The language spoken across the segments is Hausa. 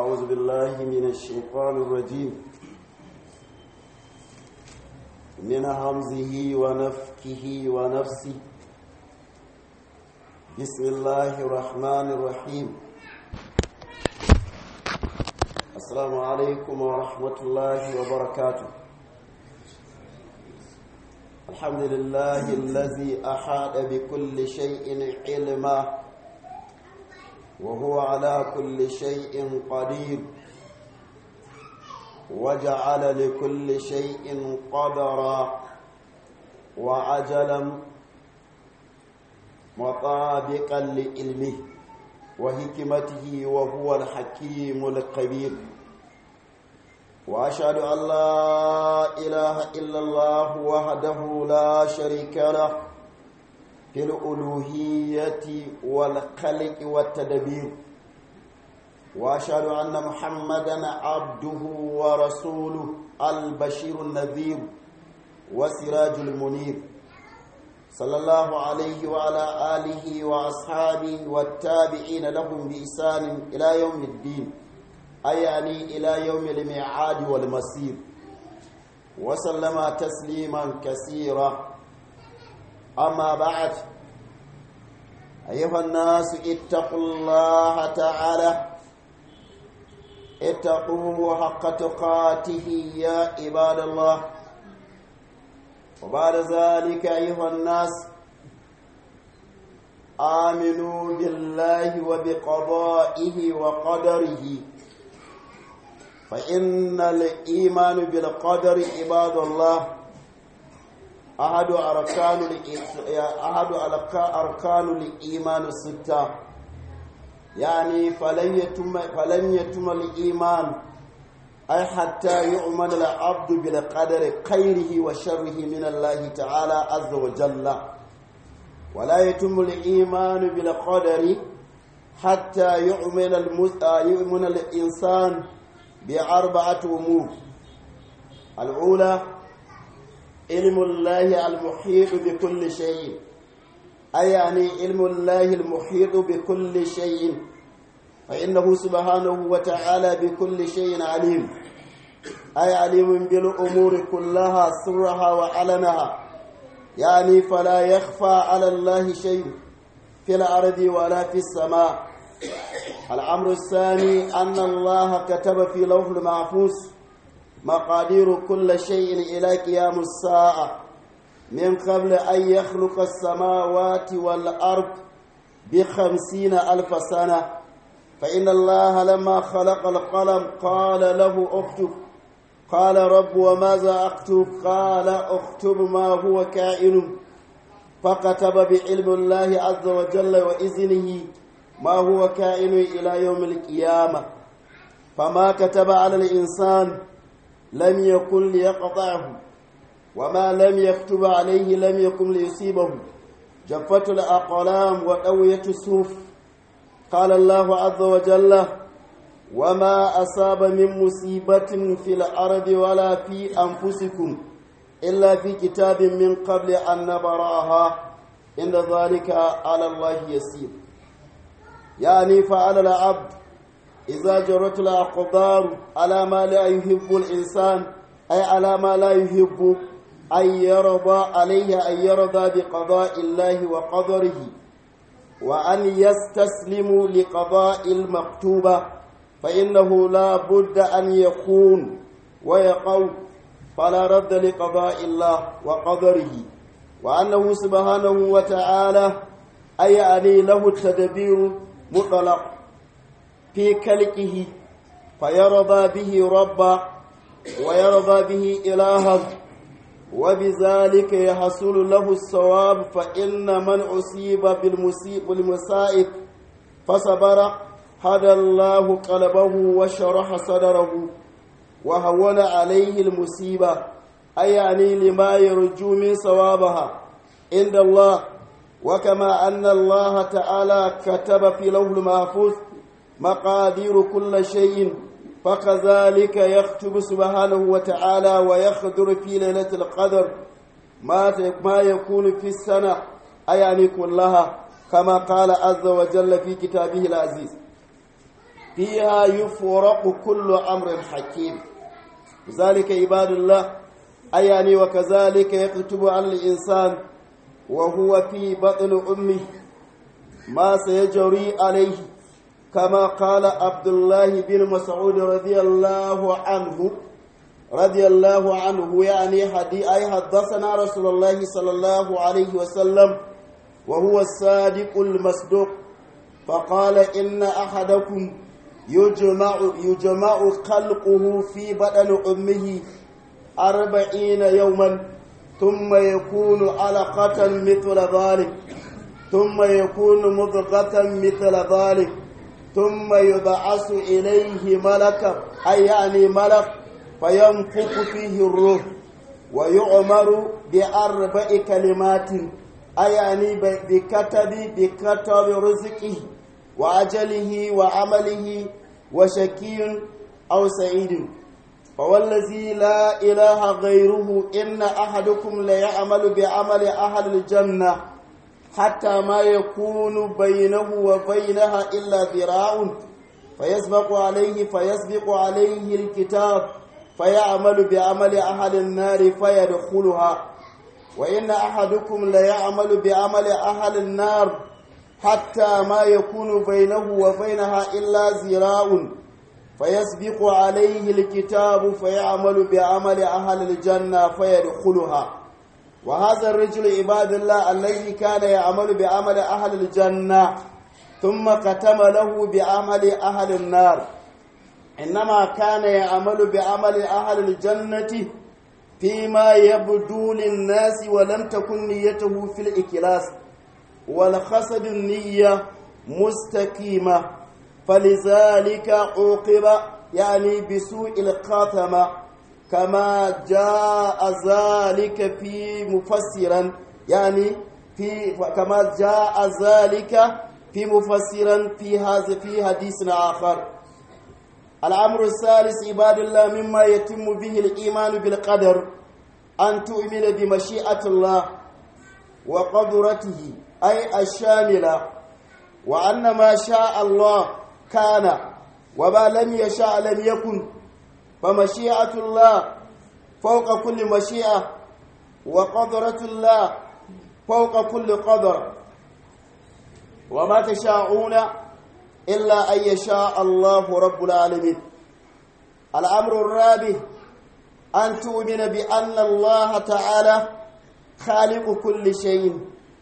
أعوذ بالله من الشيطان الرجيم من همزه ونفكه ونفسه بسم الله الرحمن الرحيم السلام عليكم ورحمة الله وبركاته الحمد لله الذي أحاط بكل شيء علما وهو على كل شيء قدير وجعل لكل شيء قدرا وعجلا مطابقا لعلمه وحكمته وهو الحكيم الخبير واشهد ان لا اله الا الله وحده لا شريك له في الالوهيه والخلق والتدبير واشهد ان محمدا عبده ورسوله البشير النذير وسراج المنير صلى الله عليه وعلى آله وأصحابه والتابعين لهم بإحسان إلى يوم الدين أي يعني إلى يوم الميعاد والمسير وسلم تسليما كثيرا أما بعد أيها الناس اتقوا الله تعالى اتقوه حق تقاته يا عباد الله وبعد ذلك أيها الناس آمنوا بالله وبقضائه وقدره فإن الإيمان بالقدر عباد الله أحد أركان أحد أركان الإيمان الستة يعني فلن يتم فلن يتم الإيمان أي حتى يؤمن العبد بالقدر خيره وشره من الله تعالى عز وجل ولا يتم الإيمان بالقدر حتى يؤمن يؤمن الإنسان بأربعة أمور الأولى علم الله المحيط بكل شيء أي يعني علم الله المحيط بكل شيء فإنه سبحانه وتعالى بكل شيء عليم أي عليم بالأمور كلها سرها وعلنها يعني فلا يخفى على الله شيء في الأرض ولا في السماء الأمر الثاني أن الله كتب في لوح المحفوظ مقادير كل شيء إلى قيام الساعة من قبل أن يخلق السماوات والأرض بخمسين ألف سنة فإن الله لما خلق القلم قال له اكتب قال رب وماذا اكتب قال اكتب ما هو كائن فكتب بعلم الله عز وجل وإذنه ما هو كائن إلى يوم القيامة فما كتب على الإنسان لم يكن ليقطعه وما لم يكتب عليه لم يكن ليصيبه جفت الأقلام وقوية الصوف قال الله عز وجل وما أصاب من مصيبة في الأرض ولا في أنفسكم إلا في كتاب من قبل أن نبراها إن ذلك على الله يسير يعني فعلى العبد إذا جرت الأقدار على ما لا يحب الإنسان أي على ما لا يحب أن يرضى عليه أن يرضى بقضاء الله وقدره وأن يستسلموا لقضاء المكتوبة فإنه لا بد أن يكون ويقول فلا رد لقضاء الله وقدره وأنه سبحانه وتعالى أي علي له التدبير مطلق في كلكه فيرضى به ربا ويرضى به إلها وبذلك يحصل له الصواب فإن من أصيب بالمصيب بالمصائب فصبر هدى الله قلبه وشرح صدره وهون عليه المصيبة أي يعني لما يرجو من صوابها عند الله وكما أن الله تعالى كتب في لوح المحفوظ مقادير كل شيء فكذلك يكتب سبحانه وتعالى ويخدر في ليلة القدر ما ما يكون في السنة أي يعني كلها كما قال عز وجل في كتابه العزيز فيها يفرق كل أمر حكيم ذلك عباد الله أياني وكذلك يكتب على الإنسان وهو في بطن أمه ما سيجري عليه كما قال عبد الله بن مسعود رضي الله عنه رضي الله عنه يعني حدي أي حدثنا رسول الله صلى الله عليه وسلم وهو الصادق المصدوق فقال إن أحدكم يجمع يجمع خلقه في بدن أمه أربعين يوما ثم يكون علقة مثل ذلك ثم يكون مضغة مثل ذلك ثم يبعث إليه ملك أي يعني ملك فينفخ فيه الروح ويؤمر بأربع كلمات أي يعني بكتب بكتب رزقه وأجله وعمله وشكي أو سعيد فوالذي لا إله غيره إن أحدكم ليعمل بعمل أهل الجنة حتى ما يكون بينه وبينها إلا ذراع فيسبق عليه فيسبق عليه الكتاب فيعمل بعمل أهل النار فيدخلها وإن أحدكم ليعمل بعمل أهل النار حتى ما يكون بينه وبينها إلا ذراع فيسبق عليه الكتاب فيعمل بعمل أهل الجنة فيدخلها وهذا الرجل عباد الله الذي كان يعمل بعمل أهل الجنة ثم ختم له بعمل أهل النار إنما كان يعمل بعمل أهل الجنة فيما يبدو للناس ولم تكن نيته في الإكلاس والخسد النية مستقيمة فلذلك عوقب يعني بسوء الخاتمة كما جاء ذلك في مفسرا يعني في كما جاء ذلك في مفسرا في هذا في حديث آخر الأمر الثالث عباد الله مما يتم به الإيمان بالقدر أن تؤمن بمشيئة الله وقدرته أي الشاملة وأن ما شاء الله كان وما لم يشاء لم يكن فمشيئة الله فوق كل مشيئة وقدرة الله فوق كل قدر وما تشاءون إلا أن يشاء الله رب العالمين الأمر الرابع أن تؤمن بأن الله تعالى خالق كل شيء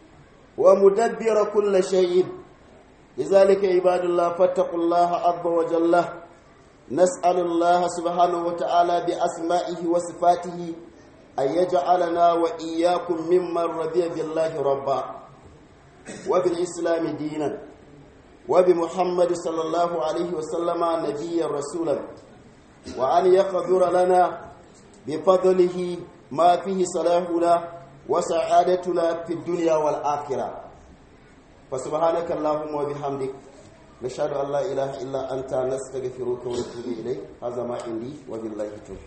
ومدبر كل شيء لذلك عباد الله فاتقوا الله عز وجل نسأل الله سبحانه وتعالى بأسمائه وصفاته أن يجعلنا وإياكم ممن رضي بالله ربا وبالإسلام دينا وبمحمد صلى الله عليه وسلم نبيا رسولا وأن يقدر لنا بفضله ما فيه صلاحنا وسعادتنا في الدنيا والآخرة فسبحانك اللهم وبحمدك نشهد أن لا إله إلا أنت نستغفرك ونتوب إليك هذا ما عندي وبالله التوفيق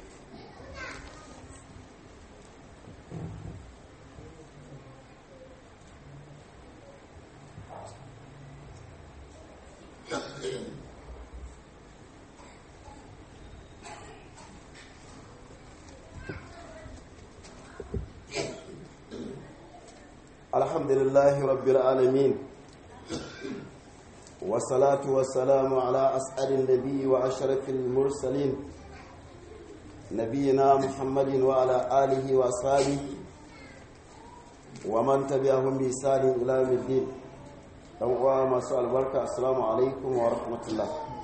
الحمد لله رب العالمين والصلاة والسلام على أسعد النبي وأشرف المرسلين نبينا محمد وعلى آله وأصحابه ومن تبعهم بإحسان إلى يوم الدين ɗan masu albarka assalamu alaikum wa rahmatullah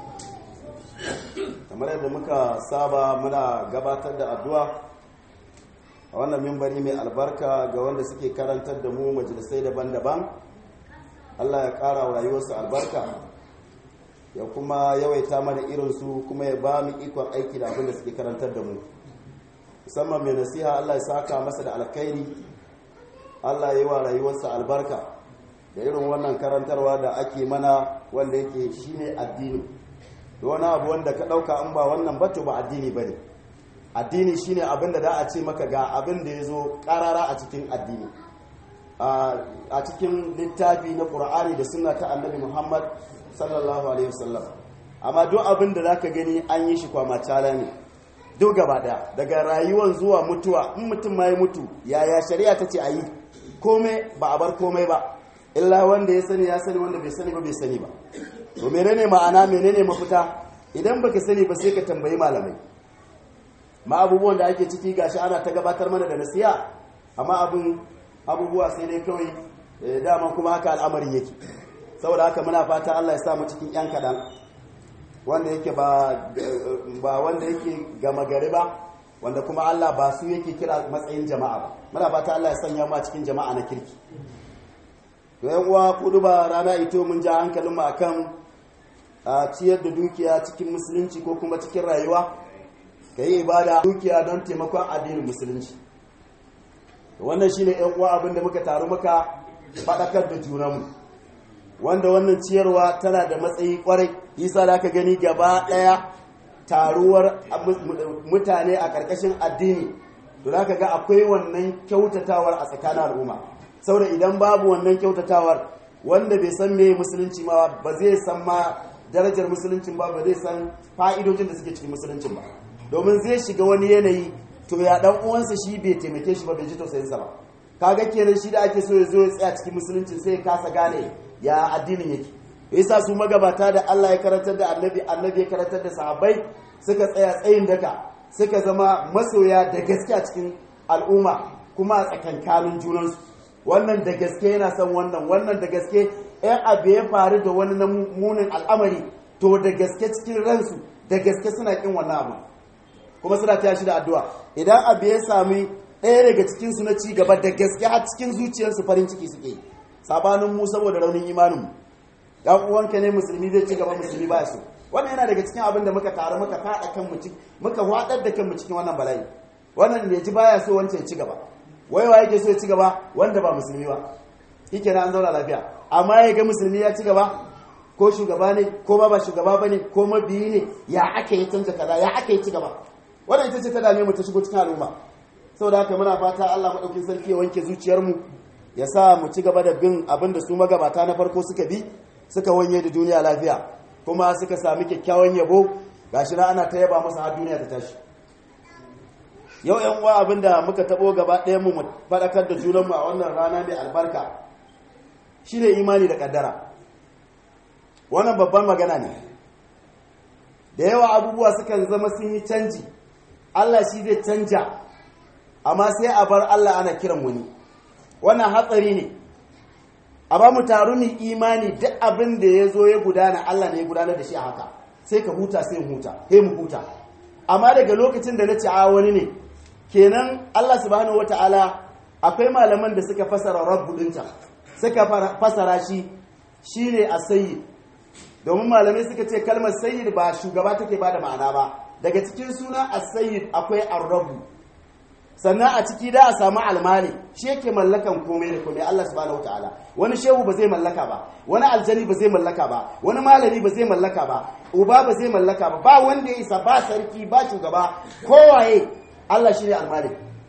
kamar yadda muka saba muna gabatar da addu'a a wannan mimbari mai albarka ga wanda suke karantar da mu majalisai daban-daban Allah ya ƙara wa rayuwarsu albarka ya kuma yawaita mana irinsu kuma ya ba mu ikon aiki da abin da suke karantar da mu musamman mai nasiha Allah ya saka masa da alkhairi Allah ya yi wa rayuwarsa albarka da irin wannan karantarwa da ake mana wanda yake shine addini da wani abu wanda ka ɗauka an ba wannan bato ba addini ba ne addini shine abin da za a ce maka ga abin da ya zo ƙarara a cikin addini a cikin littafi na ƙur'ani da suna ta annabi muhammad sallallahu alaihi wasallam amma duk abin da zaka gani an yi shi kwamacala ne duk gaba daya daga rayuwar zuwa mutuwa in mutum ma ya mutu yaya shari'a ta ce a yi komai ba a bar komai ba illa wanda ya sani ya sani wanda bai sani ba bai sani ba to menene ma'ana menene mafita idan baka sani ba sai ka tambayi malamai ma abubuwan da ake ciki gashi ana ta gabatar mana da nasiya amma abin abubuwa sai dai kawai dama kuma haka al'amarin yake saboda haka muna fata Allah ya sa mu cikin yan kadan wanda yake ba ba wanda yake gama gari ba wanda kuma Allah ba su yake kira matsayin jama'a ba muna fata Allah ya sanya mu a cikin jama'a na kirki to yan uwa kudu ba rana ito mun ja hankalin mu akan a ciyar da dukiya cikin musulunci ko kuma cikin rayuwa ka yi ibada dukiya don taimakon addinin musulunci wannan shine yan uwa abin da muka taru muka faɗakar da junanmu wanda wannan ciyarwa tana da matsayi kwarai isa da aka gani gaba ɗaya taruwar mutane a ƙarƙashin addini to za ka ga akwai wannan kyautatawar a tsakanin al'umma saboda idan babu wannan kyautatawar wanda bai san me musulunci ma ba zai san ma darajar musuluncin ba ba zai san fa'idojin da suke cikin musuluncin ba domin zai shiga wani yanayi to ya dan uwansa shi bai taimake shi ba bai ji tausayinsa ba kaga kenan shi da ake so ya zo ya tsaya cikin musuluncin sai ya kasa gane ya addinin yake yasa su magabata da Allah ya karantar da annabi annabi ya karantar da sahabbai suka tsaya tsayin daka suka zama masoya da gaske a cikin al'umma kuma a tsakankanin junansu wannan da gaske yana son wannan wannan da gaske ɗan abu ya faru da wani na munin al'amari to da gaske cikin ransu da gaske suna kin wannan abu kuma suna taya shi da addu'a idan abu ya sami ɗaya daga cikinsu na ci gaba da gaske har cikin zuciyarsu farin ciki suke yi sabanin mu saboda raunin imaninmu dan uwanka ne musulmi zai ci gaba musulmi ba su wannan yana daga cikin abin da muka taru muka fada kan mu muka wadar da kanmu cikin wannan bala'i wannan ne ji baya so wancan ya ci gaba wai wa yake so ya ci gaba wanda ba musulmi ba yake na an zauna lafiya amma ya ga musulmi ya ci gaba ko shugaba ne ko ba ba shugaba bane ko mabiyi ne ya ake yi canza kaza ya ake yi ci gaba wannan ita ce ta dame mu ta shigo cikin al'umma saboda haka muna fata Allah madaukin sarki ya wanke zuciyarmu ya sa mu ci gaba da bin abin da su magabata na farko suka bi suka wanye da duniya lafiya kuma suka sami kyakkyawan yabo gashi na ana ta yaba masa har duniya ta tashi yau yan uwa abin da muka tabo gaba ɗaya mu faɗakar da junanmu a wannan rana mai albarka shine imani da kaddara wannan babban magana ne da yawa abubuwa sukan zama sun yi canji Allah shi zai canja amma sai a bar Allah ana kiran wani wannan hatsari ne a ba mu taru mu imani duk abin da ya zo ya gudana Allah ne ya gudanar da shi a haka sai ka huta sai huta sai mu huta amma daga lokacin da na ci a wani ne kenan Allah subhanahu wataala akwai malaman da suka fasara rabbu dinta suka fasara shi shine as-sayyid domin malamai suka ce kalmar sayyid ba shugaba take bada ma'ana ba daga cikin suna as-sayyid akwai ar-rabb sannan a ciki da a samu almali shi yake mallakan komai da komai Allah subhanahu wataala wani shehu ba zai mallaka ba wani aljani ba zai mallaka ba wani malami ba zai mallaka ba uba ba zai mallaka ba ba wanda ya isa ba sarki ba shugaba kowaye Allah shine almali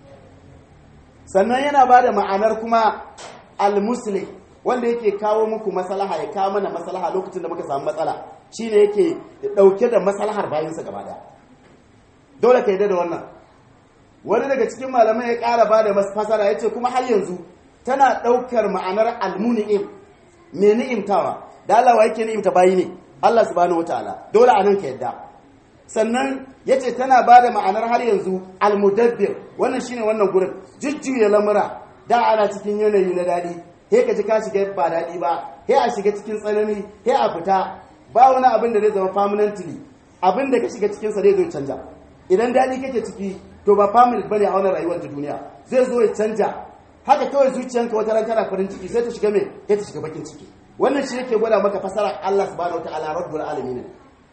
sannan yana bada ma'anar kuma almuslim wanda yake kawo muku maslaha ya kawo mana maslaha lokacin da muka samu matsala shine yake dauke da maslahar bayansa gaba daya dole ka yarda da wannan wani daga cikin malamai ya ƙara ba da fasara ya ce kuma har yanzu tana ɗaukar ma'anar almuni'im mai ni'imtawa da Allah wa yake ni'imta bayi ne Allah subhanahu wataala dole a nan ka yadda sannan ya ce tana ba da ma'anar har yanzu almudabbir wannan shine wannan gurin jujjuya lamura da ana cikin yanayi na daɗi he ka ji ka shiga ba daɗi ba he a shiga cikin tsanani he a fita ba wani abin da zai zama permanently abin da ka shiga cikinsa zai zo canja idan daɗi kake ciki to ba family bane a wannan rayuwar ta duniya zai zo ya canja haka kawai zuciyanka wata ran tana farin ciki sai ta shiga me sai ta shiga bakin ciki wannan shi yake gwada maka fasara Allah subhanahu wataala rabbul alamin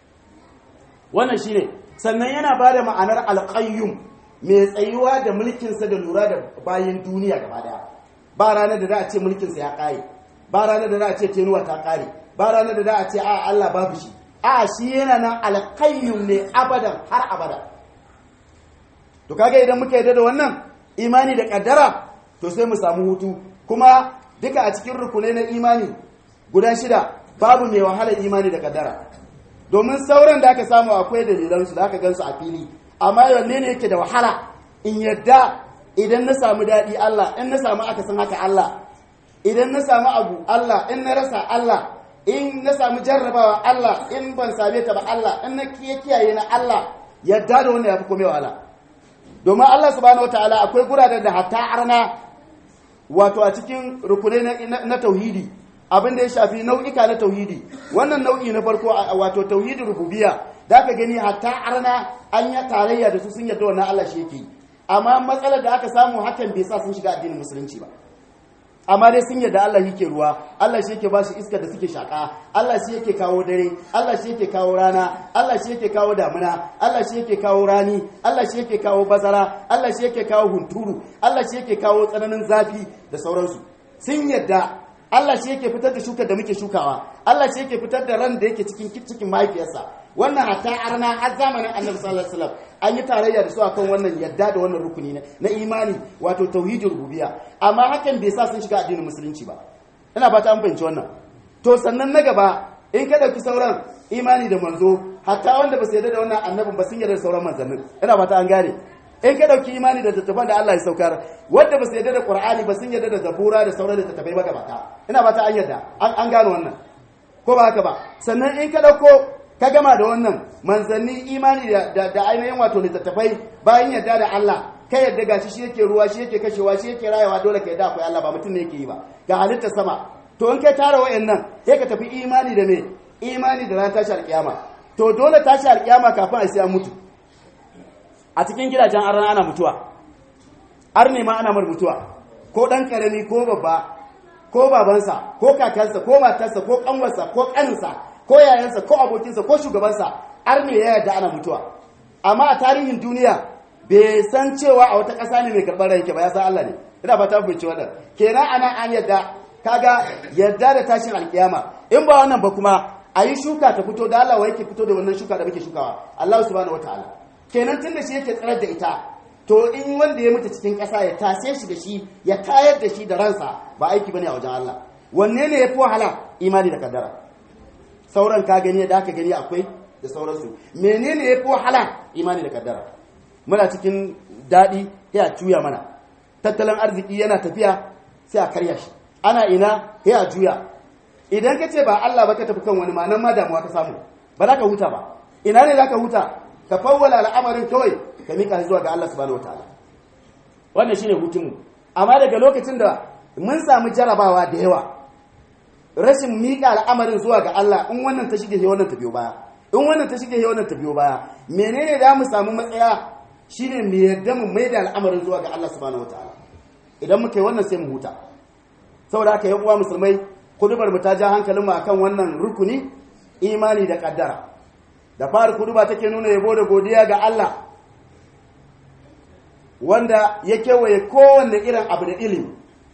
wannan shine sannan yana bada ma'anar alqayyum mai tsayuwa da mulkin sa da lura da bayin duniya gaba daya ba ranar da za a ce mulkin sa ya kare ba ranar da za a ce tenuwa ta kare ba ranar da za a ce a Allah babu shi a shi yana nan alqayyum ne abadan har abada to kaga idan muka yarda da wannan imani da kaddara to sai mu samu hutu kuma duka a cikin rukunai na imani guda shida babu mai wahalar imani da kaddara domin sauran da aka samu akwai dalilansu da aka gansu a fili amma wanne ne yake da wahala in yadda idan na samu daɗi Allah in na samu akasin haka Allah idan na samu abu Allah in na rasa Allah in na samu jarrabawa Allah in ban same ta ba Allah in na kiyaye na Allah yadda da wannan yafi komai wahala domin Allah subhanahu wataala akwai guraren da hatta arna wato a cikin rukunai na tauhidi abin da ya shafi nau'ika na tauhidi wannan nau'i na farko wato tauhidin rububiyya da ka gani hatta arna an yi tarayya da su sun yarda wannan Allah shi yake amma matsalar da aka samu hakan bai sa sun shiga addinin musulunci ba amma dai sun yarda Allah yake ruwa Allah shi yake ba su iska da suke shaka Allah shi yake kawo dare Allah shi yake kawo rana Allah shi yake kawo damuna Allah shi yake kawo rani Allah shi yake kawo bazara Allah shi yake kawo hunturu Allah shi yake kawo tsananin zafi da sauransu sun yarda Allah shi yake fitar da shukar da muke shukawa Allah shi yake fitar da ran da yake cikin cikin mahaifiyarsa wannan hatta arna har zamanin Annabi sallallahu alaihi wasallam an yi tarayya da su akan wannan yadda da wannan rukuni na imani wato tauhidul rububiyya amma hakan bai sa sun shiga addinin musulunci ba ina fata an fahimci wannan to sannan na gaba in ka dauki sauran imani da manzo hatta wanda ba su yarda da wannan annabin ba sun yarda da sauran manzannin ina fata an gane in ka dauki imani da tattafan da Allah ya saukar wanda ba su yarda da Qur'ani ba sun yarda da Zabura da sauran da tattafai magabata ina fata an yarda an gano wannan ko ba haka ba sannan in ka dauko ka gama da wannan manzanni imani da ainihin wato littattafai bayan yarda da Allah ka yarda gashi shi yake ruwa shi yake kashewa shi yake rayawa dole ka yarda akwai Allah ba mutum ne yake yi ba ga halitta sama to in kai tara wayannan sai ka tafi imani da me imani da ran tashi alkiyama to dole tashi alkiyama kafin a sai an mutu a cikin gidajen arna ana mutuwa arne ma ana mar mutuwa ko dan karami ko babba ko babansa ko kakansa ko matarsa ko kanwarsa ko kaninsa ko yayansa ko abokinsa ko shugabansa arne ya yarda ana mutuwa amma a tarihin duniya bai san cewa a wata ƙasa ne mai karɓar ranke ba ya san Allah ne ina fata ku ce wannan kenan ana an yadda kaga yadda da tashin alkiyama in ba wannan ba kuma a yi shuka ta fito da Allah wa yake fito da wannan shuka da muke shukawa Allah subhanahu wataala kenan tun da shi yake tsarar da ita to in wanda ya mutu cikin ƙasa ya tase shi da shi ya tayar da shi da ransa ba aiki bane a wajen Allah wanne ne yafi wahala imani da kaddara sauran ka gani da aka gani akwai da sauransu menene yafi wahala imani da kaddara muna cikin daɗi ya juya mana tattalin arziki yana tafiya sai a karya shi ana ina ya juya idan ka ce ba Allah ba ka tafi kan wani ma nan ma damuwa ka samu ba za ka huta ba ina ne za ka huta ka fawwala al'amarin kawai ka mika zuwa ga Allah subhanahu wataala wannan shine hutunmu amma daga lokacin da mun samu jarabawa da yawa rashin mika al'amarin zuwa ga Allah in wannan ta shige wannan ta biyo baya in wannan ta shige wannan ta biyo baya menene da mu samu matsaya shine mu yarda mu maida al'amarin zuwa ga Allah subhanahu wataala idan muka yi wannan sai mu huta saboda haka yan uwa musulmai kudubar mu ta ja hankalin mu akan wannan rukuni imani da kaddara da fari kuduba take nuna yabo da godiya ga Allah wanda ya kewaye kowanne irin abu da ilimi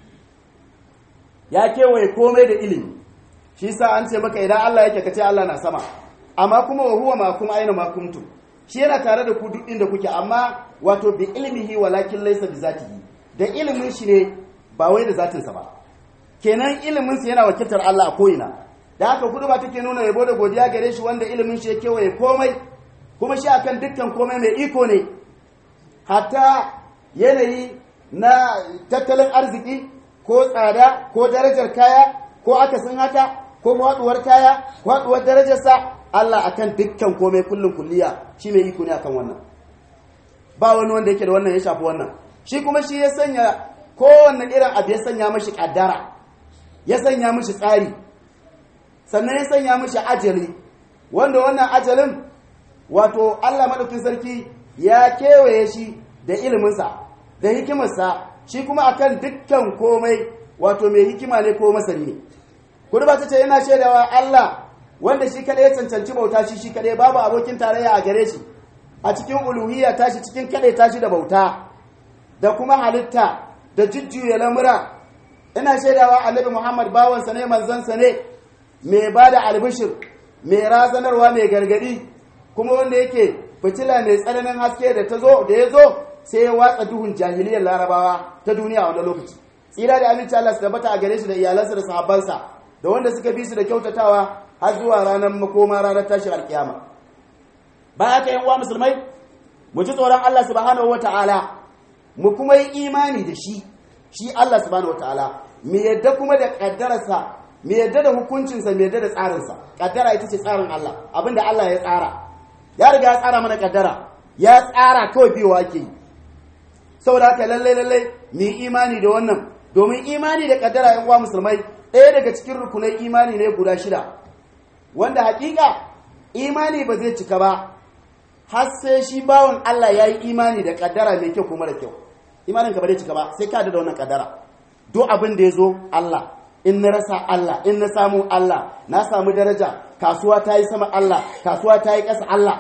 ya kewaye komai da ilimi shi sa an ce maka idan Allah yake kace Allah na sama amma kuma wa huwa ma kuma aina ma kuntum shi yana tare da ku duk inda kuke amma wato bi ilmihi walakin laysa bi zatihi da ilimin shi ne ba wai da zatinsa ba kenan ilimin sa yana wakiltar Allah a ko'ina da haka kudu ba take nuna yabo da godiya gare shi wanda ilimin shi ya kewaye komai kuma shi akan dukkan komai mai iko ne hatta yanayi na tattalin arziki ko tsada ko darajar kaya ko akasin haka ko faduwar kaya ko faduwar darajarsa Allah akan dukkan komai kullum kulliya shi mai iko ne akan wannan ba wani wanda yake da wannan ya shafi wannan shi kuma shi ya sanya kowanne irin abu ya sanya mashi kaddara ya sanya mashi tsari sannan ya sanya mashi ajali wanda wannan ajalin wato Allah madaukin sarki ya kewaye shi da iliminsa da hikimarsa shi kuma akan dukkan komai wato mai hikima ne ko masani ne kudu ba ta ce yana shaidawa Allah wanda shi kadai ya cancanci bauta shi shi kadai babu abokin tarayya a gare shi a cikin uluhiyya tashi cikin kadai tashi da bauta da kuma halitta da jujjuya lamura ina shaidawa annabi Muhammad bawansa ne manzansa ne mai ba da albishir mai razanarwa mai gargadi kuma wanda yake fitila mai tsananin haske da ta zo da ya zo sai ya watsa duhun jahiliyar larabawa ta duniya a wani lokaci tsira da aminci Allah su tabbata a gare shi da iyalansa da sahabbansa da wanda suka bi su da kyautatawa har zuwa ranar makoma ranar tashin alkiyama baya ka yan uwa musulmai mu ji tsoron Allah subhanahu wataala mu kuma yi imani da shi shi Allah subhanahu wataala mu yadda kuma da kaddararsa mu yadda da hukuncinsa mu yadda da tsarinsa kaddara ita ce tsarin Allah abinda Allah ya tsara ya riga ya tsara mana kaddara ya tsara kawai biyo ake yi saboda haka lallai lallai mu yi imani da wannan domin imani da kaddara yan uwa musulmai ɗaya daga cikin rukunai imani ne guda shida wanda hakika imani ba zai cika ba har sai shi bawan Allah ya yi imani da kaddara mai kyau kuma da kyau imanin ka ba zai cika ba sai ka da wannan kaddara duk abin da ya zo Allah in na rasa Allah in na samu Allah na samu daraja kasuwa ta yi sama Allah kasuwa ta yi ƙasa Allah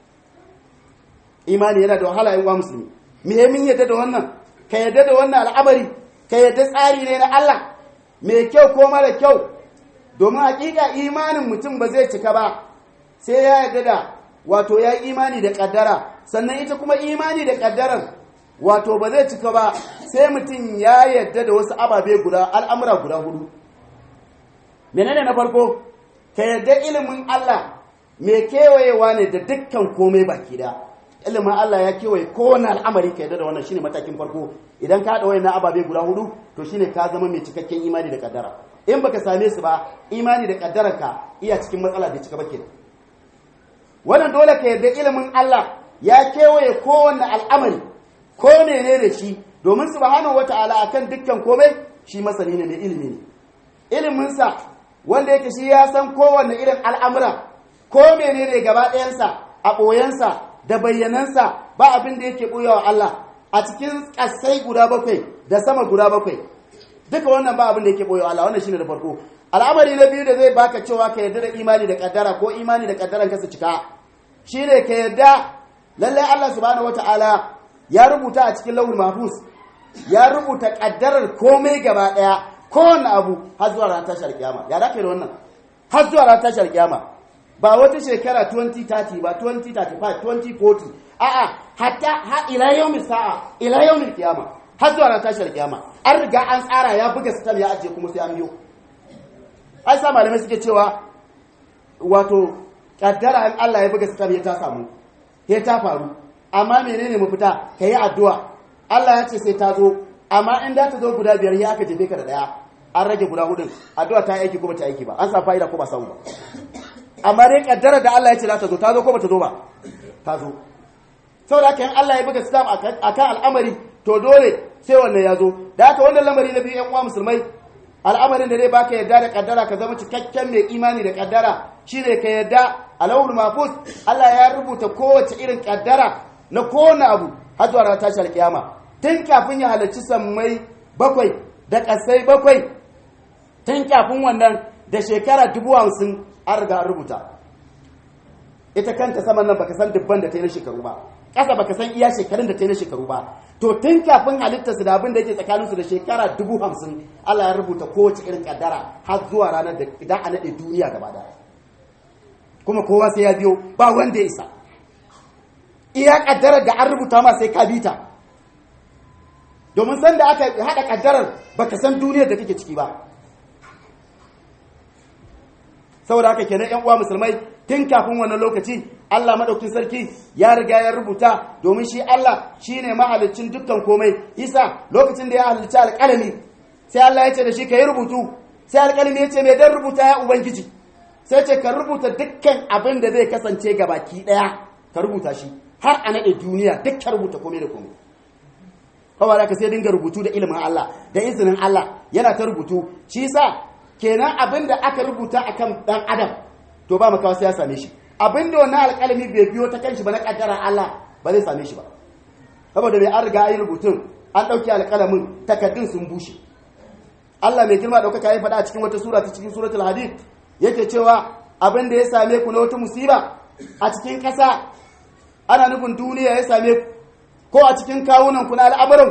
imani yana da wahala yin wa musulmi muhimmin yadda da wannan ka yadda da wannan al'amari ka yadda tsari ne na Allah mai kyau ko mara kyau domin hakika imanin mutum ba zai cika ba sai ya yadda da wato ya yi imani da kaddara sannan ita kuma imani da kaddarar wato ba zai cika ba sai mutum ya yadda da wasu ababe guda al'amura guda hudu menene na farko ka yadda ilimin Allah mai kewayewa ne da dukkan komai baki da ilimin Allah ya kewaye kowane al'amari ka yadda da wannan shine matakin farko idan ka haɗa wayannan ababe guda hudu to shine ka zama mai cikakken imani da kaddara in baka same su ba imani da kaddararka iya cikin matsala da cika bakin wannan dole ka yarda ilimin Allah ya kewaye kowanne al'amari ko ne da shi domin subhanahu wata'ala akan dukkan komai shi masani ne mai ilimi ne iliminsa wanda yake shi ya san kowanne irin al'amura ko menene gaba ɗayansa a ɓoyensa da bayyanansa ba abin da yake ɓoyawa Allah a cikin ƙasai guda bakwai da sama guda bakwai duka wannan ba abin da yake ɓoyawa Allah wannan shine da farko al'amari na biyu da zai baka cewa ka yarda da imani da kaddara ko imani da kaddaran ka su cika shine ka yarda lallai Allah subhanahu wataala ya rubuta a cikin lauhul mahfuz ya rubuta kaddarar komai gaba daya kowanne abu har zuwa ranar tashar kiyama ya da kai da wannan har zuwa ranar tashar kiyama ba wata shekara 2030 ba 2035 2040 a'a hatta ha ila yawmin sa'a ila yawmin kiyama har zuwa ranar tashar kiyama an riga an tsara ya buga sitam ya ajiye kuma sai an biyo ai sa malamai suke cewa wato kaddara in Allah ya buga sitam ya ta samu ya ta faru amma menene mafita ka yi addu'a Allah ya ce sai ta zo amma in da ta zo guda biyar ya aka jefe ka da daya an rage guda hudun addu'a ta aiki ko ba ta aiki ba an sa fa'ida ko ba samu ba amma dai kaddara da Allah ya ce za ta zo ta zo ko ba ta zo ba ta zo saboda haka in Allah ya buga sitam akan al'amari to dole sai wannan ya zo da haka wannan lamari na biyu yan uwa musulmai al'amarin da zai baka yadda da kaddara ka zama cikakken mai imani da kaddara shine ka yadda alawul mafus Allah ya rubuta kowace irin kaddara na kowane abu har zuwa ranar tashi alkiyama tun kafin ya halarci sammai bakwai da kasai bakwai tun kafin wannan da shekara dubu hamsin an riga an rubuta ita kanta saman nan baka san dubban da ta yi na shekaru ba ƙasa baka san iya shekarun da ta yi na shekaru ba to tun kafin halittarsu da abin da yake tsakaninsu da shekara dubu hamsin Allah ya rubuta kowace irin kaddara har zuwa ranar da idan a naɗe duniya gaba da kuma kowa sai ya biyo ba wanda ya isa iya kaddarar da an rubuta ma sai ka bi ta domin san da aka haɗa kaddarar baka san duniyar da kake ciki ba saboda haka kenan yan uwa musulmai tun kafin wannan lokaci Allah madaukin sarki ya riga ya rubuta domin shi Allah shine mahalicin dukkan komai isa lokacin da ya halicci alƙalami sai Allah ya ce da shi ka yi rubutu sai alƙalami ya ce mai dan rubuta ya ubangiji sai ce ka rubuta dukkan abin da zai kasance ga baki ɗaya ka rubuta shi har a naɗe duniya duk ka rubuta komai da komai kawai da ka sai dinga rubutu da ilimin Allah da izinin Allah yana ta rubutu shi sa kenan abin da aka rubuta akan dan adam to ba makawa sai ya same shi abin da wannan alƙalami bai biyo ta kanshi ba na kaddara Allah ba zai same shi ba saboda bai an riga an yi rubutun an ɗauki alƙalamin takaddun sun bushe Allah mai girma ɗaukaka ya faɗa a cikin wata sura ta cikin suratul hadid yake cewa abin da ya same ku na wata musiba a cikin ƙasa ana nufin duniya ya same ku ko a cikin kawunan ku na al'amuran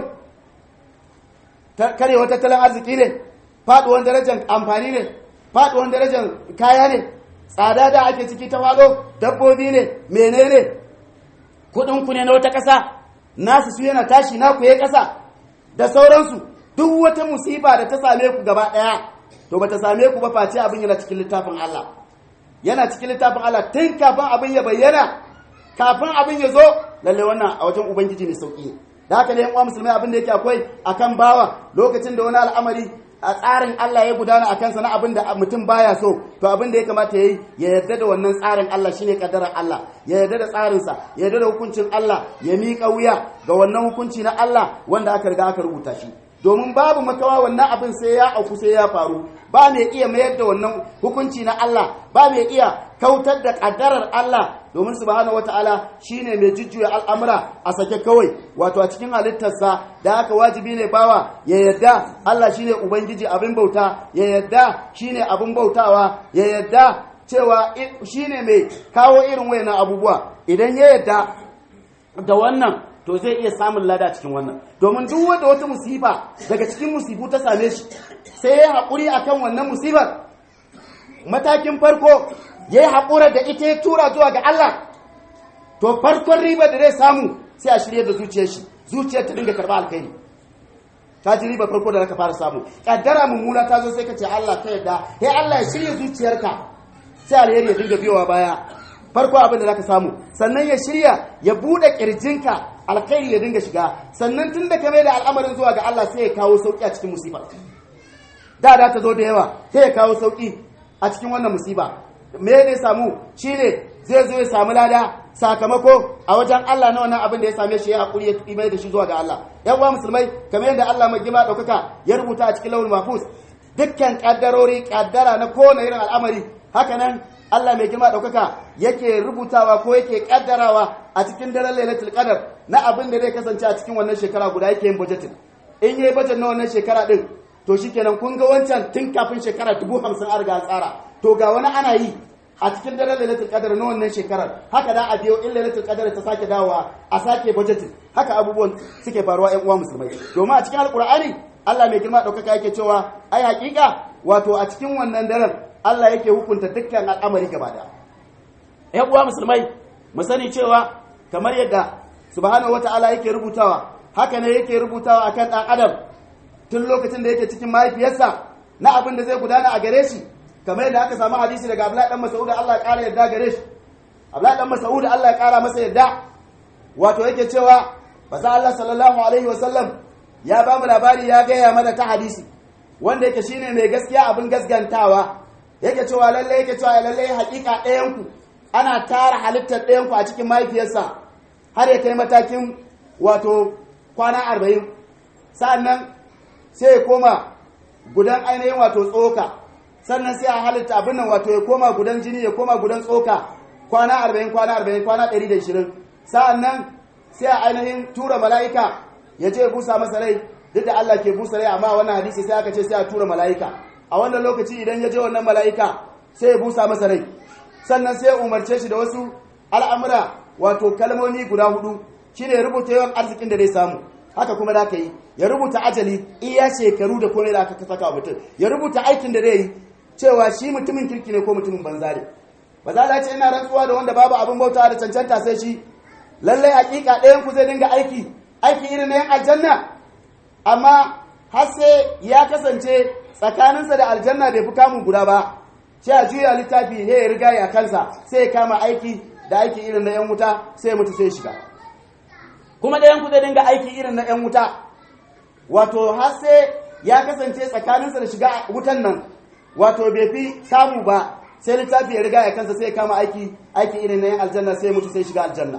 karewa tattalin arziki ne faduwan darajar amfani ne faduwan darajar kaya ne tsada da ake ciki ta fado dabbobi ne menene kudin ku ne na wata ƙasa nasu su yana tashi naku ya ƙasa da sauransu duk wata musiba da ta same ku gaba ɗaya to ba ta same ku ba face abin yana cikin littafin Allah yana cikin littafin Allah tun kafin abin ya bayyana kafin abin ya zo lalle wannan a wajen ubangiji ne sauki da haka ne yan uwa musulmai abin da yake akwai akan bawa lokacin da wani al'amari a tsarin Allah ya gudana a kansa na abin da mutum baya so to abin da ya kamata yayi ya yarda da wannan tsarin Allah shine kaddarar Allah ya yarda da tsarinsa ya yarda da hukuncin Allah ya miƙa wuya ga wannan hukunci na Allah wanda aka riga aka rubuta shi domin babu makawa wannan abin sai ya auku sai ya faru ba mai iya mayar da wannan hukunci na Allah ba mai iya kautar da kaddarar Allah domin subhanahu wataala shine mai jujjuya al'amura a sake kawai wato a cikin halittarsa da haka wajibi ne bawa ya yadda Allah shine ubangiji abin bauta ya yadda shine abin bautawa ya yadda cewa shine mai kawo irin wayannan abubuwa idan ya yadda da wannan to zai iya samun lada cikin wannan domin duk wanda wata musifa daga cikin musibu ta same shi sai ya haƙuri akan wannan musibar matakin farko ya yi haƙura da ita ya tura zuwa ga Allah to farkon riba da zai samu sai a shirya da zuciyar shi zuciyar ta dinga karɓa alkhairi ta ji riba farko da zaka fara samu kaddara mummuna ta zo sai ka ce Allah ta yadda sai Allah ya shirya zuciyarka sai alheri ya dinga biyowa baya farko abin da zaka samu sannan ya shirya ya bude kirjinka alkhairi ya dinga shiga sannan tun da ka mai da al'amarin zuwa ga Allah sai ya kawo sauki a cikin musiba da da ta zo da yawa sai ya kawo sauki a cikin wannan musiba me ne samu shine zai zo ya samu lada sakamako a wajen Allah na wannan abin da ya same shi ya hakuri ya mai da shi zuwa ga Allah yan uwa musulmai kamar yadda Allah mai gima daukaka ya rubuta a cikin lawul mahfuz dukkan kaddarori kaddara na kowane irin al'amari haka nan Allah mai girma daukaka yake rubutawa ko yake kaddarawa a cikin daren lailatul qadar na abin da zai kasance a cikin wannan shekara guda yake yin budgeting in yayi budget na wannan shekara din to shikenan kun ga wancan tun kafin shekara dubu hamsin an riga tsara to ga wani ana yi a cikin daren lailatul qadar na wannan shekarar haka da a biyo in lailatul qadar ta sake dawowa a sake budgeting haka abubuwan suke faruwa ƴan uwa musulmai domin a cikin alqur'ani Allah mai girma daukaka yake cewa ai hakika wato a cikin wannan daren Allah yake hukunta dukkan al'amari gaba da ƴan uwa musulmai mu sani cewa kamar yadda subhanahu wata'ala yake rubutawa haka ne yake rubutawa akan dan adam tun lokacin da yake cikin mahaifiyarsa na abin da zai gudana a gare shi kamar yadda aka samu hadisi daga Abdullahi dan Mas'ud Allah ya kara yarda gare shi Abdullahi dan Mas'ud Allah ya kara masa yarda wato yake cewa basa Allah sallallahu alaihi wasallam ya ba mu labari ya gaya mana ta hadisi wanda yake shine mai gaskiya abin gaskantawa yake cewa lalle yake cewa lalle hakika ɗayan ku ana tara halittar ɗayan ku a cikin mahaifiyarsa har ya kai matakin wato kwana arba'in sa'annan sai ya koma gudan ainihin wato tsoka sannan sai a halitta abin nan wato ya koma gudan jini ya koma gudan tsoka kwana arba'in kwana arba'in kwana ɗari da ishirin sa'annan sai a ainihin tura mala'ika ya je busa masa rai duk da Allah ke busa rai amma wannan hadisi sai aka ce sai a tura mala'ika a wannan lokaci idan ya je wannan mala'ika sai ya busa masa rai sannan sai ya umarce shi da wasu al'amura wato kalmomi guda hudu shine ya rubuta yawan arzikin da zai samu haka kuma da ka yi ya rubuta ajali iya shekaru da komai da aka saka mutum ya rubuta aikin da zai yi cewa shi mutumin kirki ne ko mutumin banza ne ba za a ce ina rantsuwa da wanda babu abin bauta da cancanta sai shi lallai hakika ɗayan ku zai dinga aiki aiki irin na yan aljanna amma har sai ya kasance tsakaninsa da aljanna bai fi kamun guda ba sai a juya littafi ya riga ya kansa sai ya kama aiki da aiki irin na yan wuta sai mutu sai shiga kuma ɗayan ku zai dinga aiki irin na yan wuta wato har sai ya kasance tsakaninsa da shiga wutan nan wato bai fi samu ba sai littafi ya riga ya kansa sai ya kama aiki aiki irin na yan aljanna sai mutu sai shiga aljanna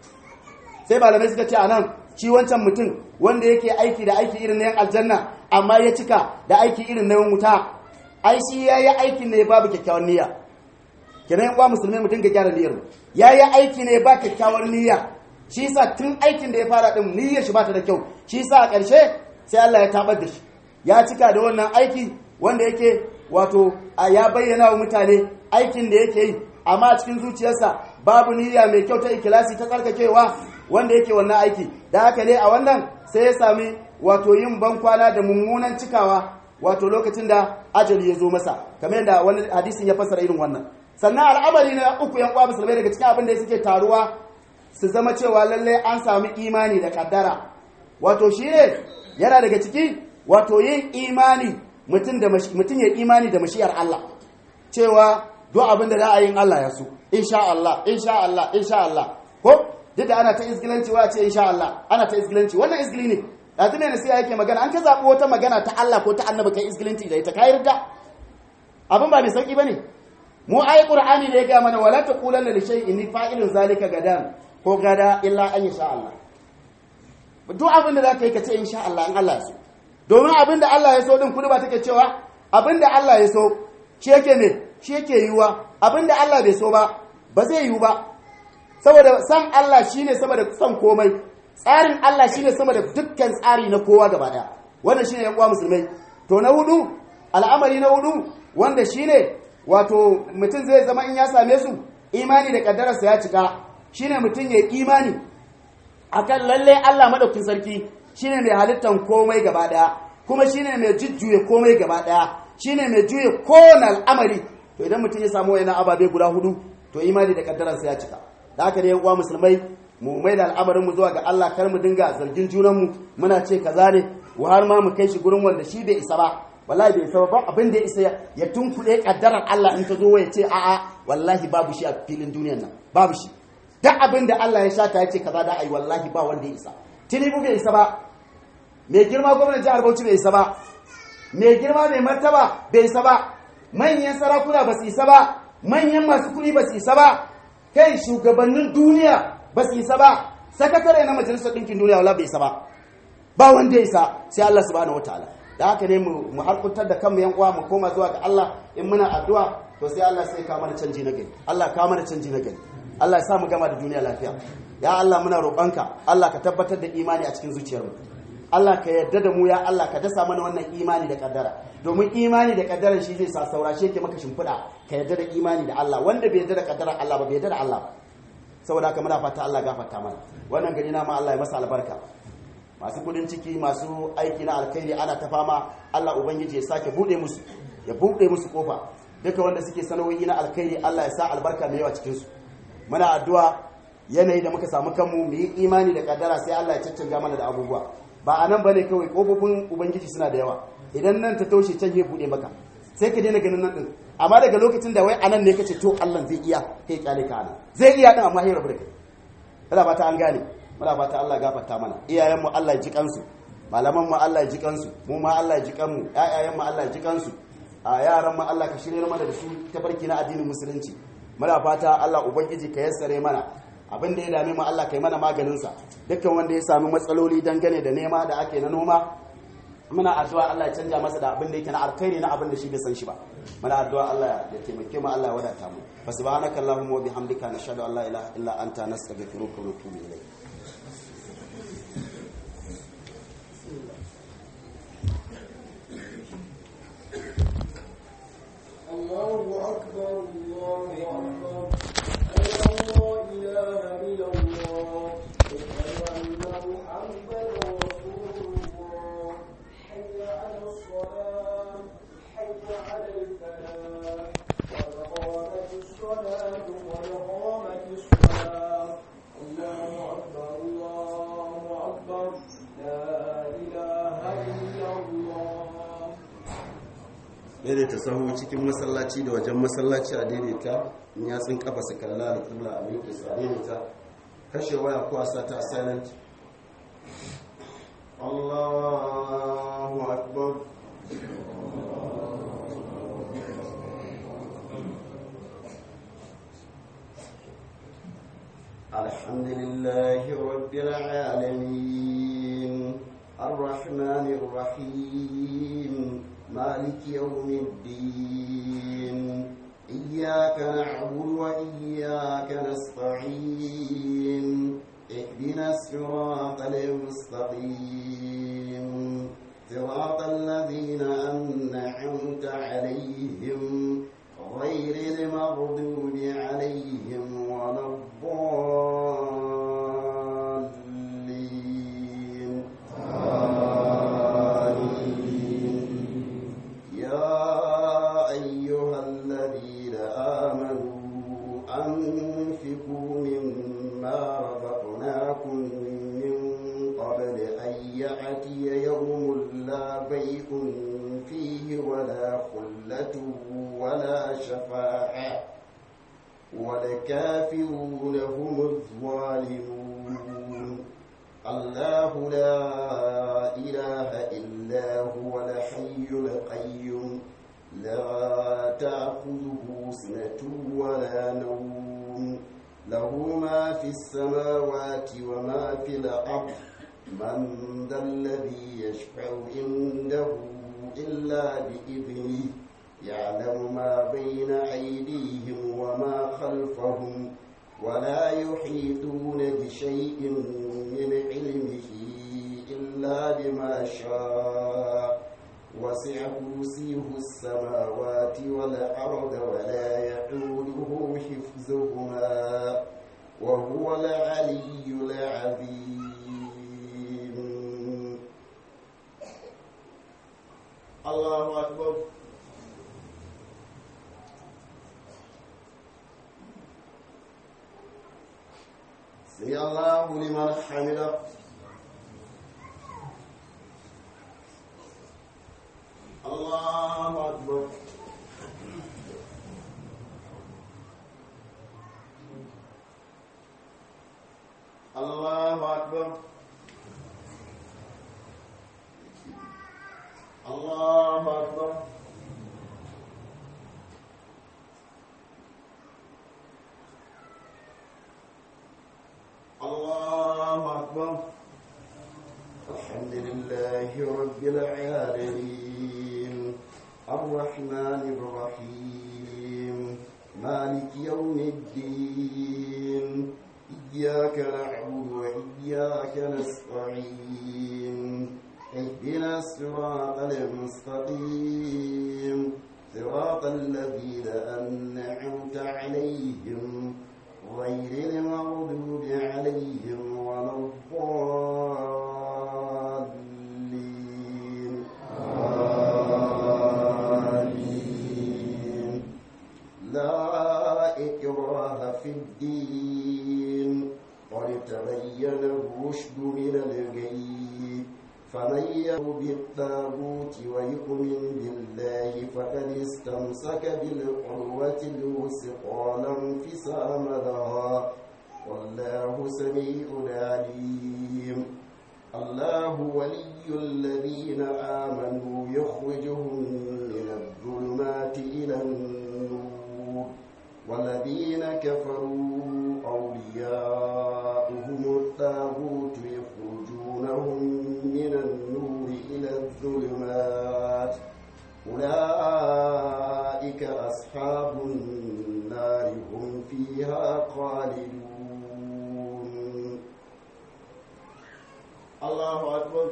sai malamai suka ce a nan shi wancan mutum wanda yake aiki da aiki irin na yan aljanna amma ya cika da aiki irin na yan wuta ai shi ya yi aikin ne babu kyakkyawan niyya kenan yan uwa musulmi mu dinga gyara niyyar ya yi aiki ne ba kyakkyawar niyya shi yasa tun aikin da ya fara din niyyar shi ba ta da kyau shi yasa a ƙarshe sai Allah ya tabar da shi ya cika da wannan aiki wanda yake wato ya bayyana wa mutane aikin da yake yi amma a cikin zuciyarsa babu niyya mai kyau ta ikilasi ta tsarkakewa wanda yake wannan aiki da haka ne a wannan sai ya sami wato yin bankwana da mummunan cikawa wato lokacin da ajali ya zo masa kamar yadda wani hadisin ya fassara irin wannan sannan al'amari na uku yan uwa musulmai daga cikin abin da suke taruwa su zama cewa lallai an sami imani da kaddara wato shi ne yana daga ciki wato yin imani mutum da mutum ya imani da mashiyar Allah cewa duk abin da za a yi Allah ya so insha Allah insha Allah insha Allah ko duk da ana ta izgilanci wa ce insha Allah ana ta izgilanci wannan izgili ne yanzu ne nasiha yake magana an ka zaɓi wata magana ta Allah ko ta annabi kai izgilanci da ita kai ridda abin ba mai sauki bane mu ayi qur'ani da ya ga mana wala taqulanna li shay'in inni fa'ilun zalika gadan ko gada illa an insha Allah duk abin da zaka yi ka ce insha Allah in Allah ya so domin abin da Allah ya so din kudu ba take cewa abin da Allah ya so shi yake ne shi yake yiwuwa abin da Allah bai so ba ba zai yiwu ba saboda san Allah shine sama da san komai tsarin Allah shine sama da dukkan tsari na kowa gaba daya wannan shine yan uwa musulmai to na hudu al'amari na hudu wanda shine wato mutum zai zama in ya same su imani da kaddararsa ya cika shine mutum ya imani akan lalle Allah madaukin sarki shine mai halittan komai gaba daya kuma shine mai jujjuye komai gaba daya shine mai juye kowane al'amari to idan mutum ya samu wayannan ababe guda hudu to imani da kaddararsa ya cika da haka ne yan uwa musulmai mu mai da al'amarin mu zuwa ga Allah kar mu dinga zargin junan mu muna ce kaza ne wa har ma mu kai shi gurin wanda shi bai isa ba wallahi bai isa ba abin da ya isa ya tunkuɗe kaddarar Allah in ta zo ya ce a'a wallahi babu shi a filin duniyar nan babu shi duk abin da Allah ya shata ya ce kaza da ai wallahi ba wanda ya isa tinubu bai isa ba mai girma gwamnan jihar Bauchi bai isa ba mai girma mai martaba bai isa ba manyan sarakuna ba su isa ba manyan masu kuɗi ba su isa ba kai shugabannin duniya ba su isa ba sakatare na majalisar ɗinkin duniya wala bai isa ba ba wanda ya isa sai Allah subhanahu wataala da haka ne mu harkuntar da kanmu yan uwa mu koma zuwa ga Allah in muna addu'a to sai Allah sai ka mana canji na gari Allah ka mana canji na gari Allah ya sa mu gama da duniya lafiya ya Allah muna roƙonka Allah ka tabbatar da imani a cikin zuciyarmu Allah ka yarda da mu ya Allah ka dasa mana wannan imani da kaddara domin imani da kaddara shi zai sa saura shi yake maka shimfiɗa ka yarda da imani da Allah wanda bai yarda da kaddara Allah ba bai yarda da Allah ba saboda haka muna fata Allah gafarta mana wannan gari na ma Allah ya masa albarka masu kudin ciki masu aiki na alkhairi ana ta fama Allah ubangiji ya sake bude musu ya bude musu kofa duka wanda suke sana'o'i na alkhairi Allah ya sa albarka mai yawa cikin su muna addu'a yanayi da muka samu kanmu mu yi imani da kaddara sai Allah ya caccanja mana da abubuwa ba a nan bane kawai kofofin ubangiji suna da yawa idan nan ta taushe can ya bude maka sai ka daina ganin nan din amma daga lokacin da wai anan ne kace to Allah zai iya kai kyale ka anan zai iya din amma ya rabu da kai Allah ba ta an gane muna fata Allah gafarta mana iyayenmu Allah ya ji kansu malaman mu Allah ya ji kansu mu ma Allah ya ji kanmu ƴaƴayen mu Allah ya ji kansu a yaran mu Allah ka shirye mana da su tafarki na addinin musulunci muna fata Allah ubangiji ka yassare mana abin da ya dame mu Allah kai mana maganin sa dukkan wanda ya sami matsaloli dangane da nema da ake na noma muna addu'a Allah ya canja masa da abin da yake na alkhairi na abin da shi bai san shi ba muna addu'a Allah ya taimake mu Allah ya wadata mu fa subhanaka allahumma wa bihamdika nashhadu an la ilaha illa anta nastaghfiruka wa natubu ilayk الله أكبر الله أكبر أشهد أن لا إله إلا الله أشهد أن محمدا رسول الله حي على الصلاة حي على الفلاح قد قامت الصلاة قد قامت الصلاة الله أكبر الله أكبر لا إله إلا الله daidaita sahu cikin masallaci da wajen masallaci a daidaita in ya tsin kafa su kalla da kibla a miƙe su a daidaita kashe waya ko a sata a silent Allahu akbar الحمد لله رب العالمين الرحمن الرحيم مالك يوم الدين إياك نعبد وإياك نستعين اهدنا الصراط المستقيم صراط الذين أنعمت عليهم غير المغضوب عليهم ولا الضالين آمين يا أيها الذين آمنوا أنفقوا مما رزقناكم من قبل أن يأتي يوم لا بيع فيه ولا ولا خلة ولا شفاعة والكافرون هم الظالمون الله لا إله إلا هو الحي القيوم لا تأخذه سنة ولا نوم له ما في السماوات وما في الأرض من ذا الذي يشفع عنده إلا بإذنه يعلم ما بين أيديهم وما خلفهم ولا يحيطون بشيء من علمه إلا بما شاء وسع كرسيه السماوات والأرض ولا يعوده حفظهما وهو العلي العظيم الله أكبر سمع الله لمن حمده الله أكبر الله أكبر الله أكبر الله أكبر الحمد لله رب العالمين الرحمن الرحيم مالك يوم الدين إياك نعبد وإياك نستعين اهدنا الصراط المستقيم صراط الذين أنعمت عليهم غير المغضوب عليهم ولا الضالين آمين لا إكراه في الدين قد تبين الرشد من الغي فمن يكفر بالطاغوت ويؤمن بالله فقد استمسك بالعروة الوثقى لا انفصام لها والله سميع عليم الله ولي الذين آمنوا يخرجهم من الظلمات إلى النور والذين كفروا أولياؤهم الطاغوت يخرجونهم من النور إلى الظلمات أولئك أصحاب النار هم فيها خالدون الله أكبر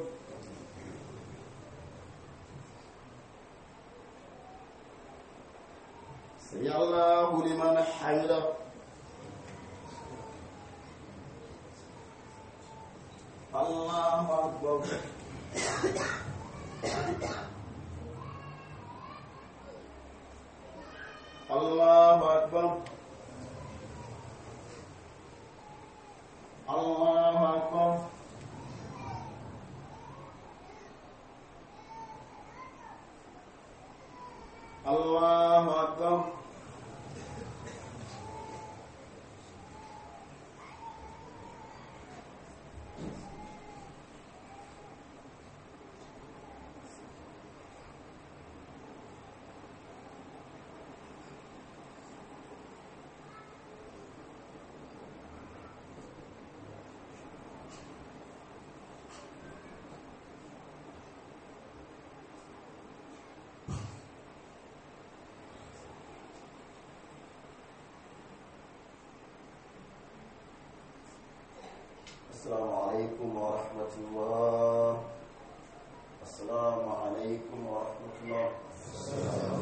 سمع الله لمن حمده الله أكبر الله أكبر الله أكبر الله أكبر السلام عليكم ورحمة الله السلام عليكم ورحمة الله